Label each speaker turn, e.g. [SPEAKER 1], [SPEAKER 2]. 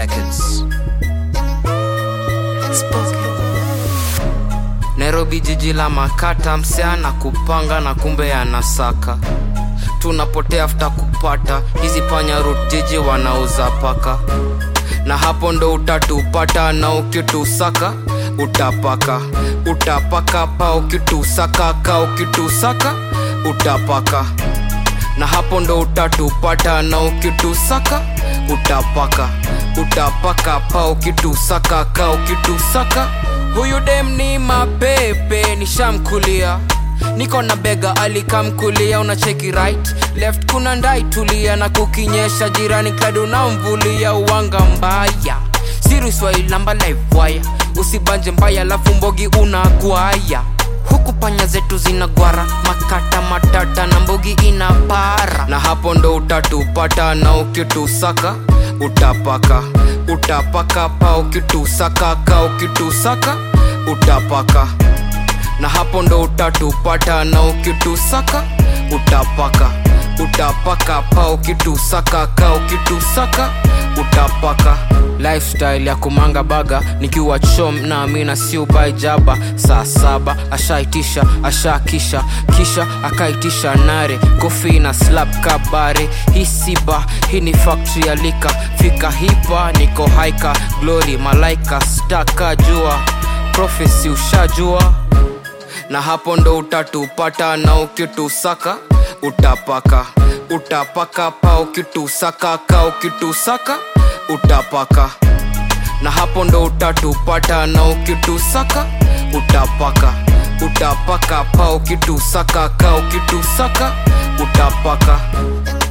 [SPEAKER 1] Records.
[SPEAKER 2] Nairobi jiji la makata, msichana kupanga na kumbe anasaka. Tunapotea after kupata hizi panya root jiji wanauza paka, na hapo ndo utatupata, na ukitusaka utapaka, utapaka pa ukitusaka ka ukitusaka utapaka, na hapo ndo utatupata, na ukitusaka utapaka, utapaka pa ukitusaka ka ukitusaka Huyu dem ni mapepe, nishamkulia niko na bega alikamkulia, una cheki right left, kuna ndai tulia, na kukinyesha jirani kadu na mvulia, uwanga mbaya siru Swahili namba live wire, usibanje mbaya lafu mbogi unagwaya huku panya zetu zinagwara makata matata na mbogi ina para, na hapo ndo utatupata, na ukitusaka utapaka utapaka pa ukitusaka ka ukitusaka utapaka na hapo ndo utatupata na ukitusaka utapaka utapaka pa ukitusaka ka ukitusaka utapaka lifestyle ya kumanga baga nikiwa chom na amina siubai jaba saa saba ashaitisha ashakisha kisha akaitisha nare kofi na slap kabare hii siba hii ni factory ya lika fika hipa niko haika glory malaika staka jua profesi ushajua na hapo ndo utatupata na ukitusaka utapaka utapaka pa ukitusaka ka ukitusaka utapaka na hapo ndo utatupata na ukitusaka utapaka utapaka pa ukitusaka ka ukitusaka utapaka